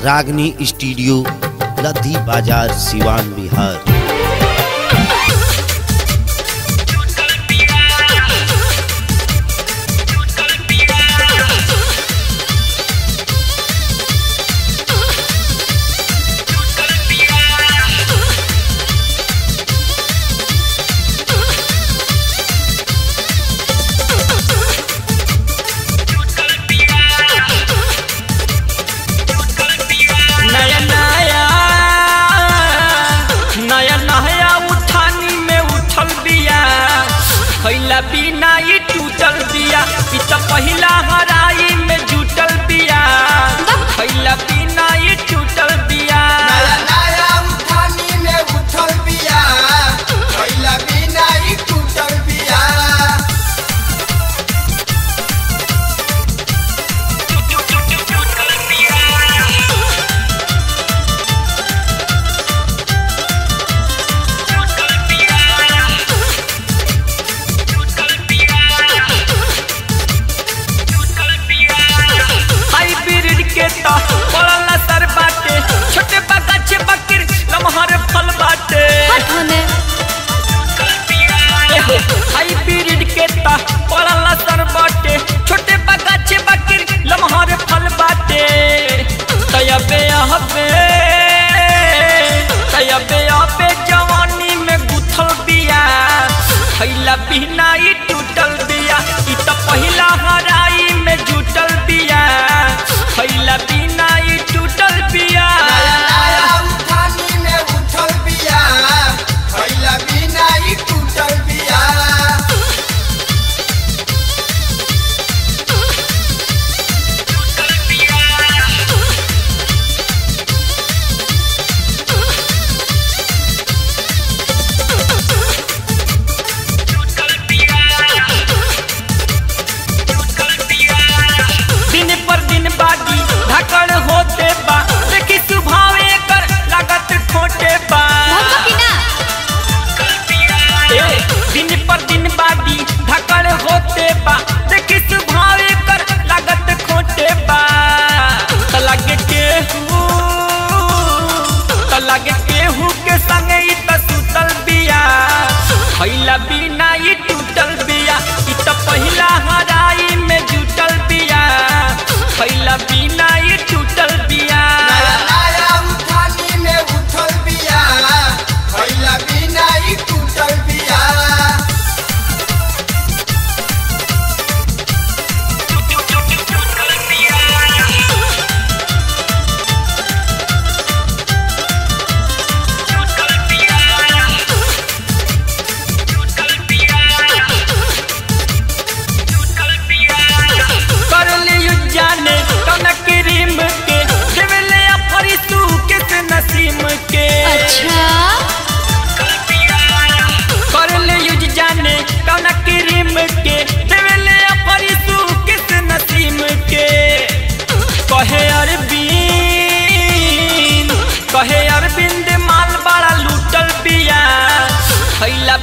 रागनी स्टूडियो लद्दी बाजार सिवान बिहार नया नया नया नया उठानी में उठल बिया खैला बिना ई टूटल बिया ई त पहिला हराई में जुटल बिया खैला बिना ई टूटल बिया नया नया उठानी में उठल बिया खइला बिना ई टूटल बिया हाइब्रिड के त पड़ल सर बाटे छोटे बगाचे बकिर लमहर फल बाटे हाइब्रिड के ता पड़ल सर बाटे छोटे बगाचे बकिर लमहर फल बाटे तयबे अहबे तयबे अबे जवानी में गुथल बिया खैला बिना ई टूटल बिया ई त पहिला हराई में जुटल बिया खैला बिना ई टूटल बिया नया नया उठानी में उठल बिया खइला बिना ई टूटल बिया दिन पर दिन बागी धकड़ होते बा देखी सुभावे कर लागत खोटे बा ए, दिन पर दिन बागी धकड़ होते बा देखी सुभावे कर लागत खोटे बा त लगे केहू त लगे केहू के संगे ई त सुतल बिया खैला बिना ई टूटल बिया ई त पहिला हराई में जुटल बिया खैला बिना ई टूटल बिया नया नया उठानी में उठल बिया खइला बिना ई टूटल बिया कर लियु जाने कौन क्रीम के देवले अफरी तू किस नसीम के कर लियु जाने कौन क्रीम के देवले अफरी तू किस नसीम के कहे अरविंद कहे अरविंद माल बड़ा लूटल बिया खैला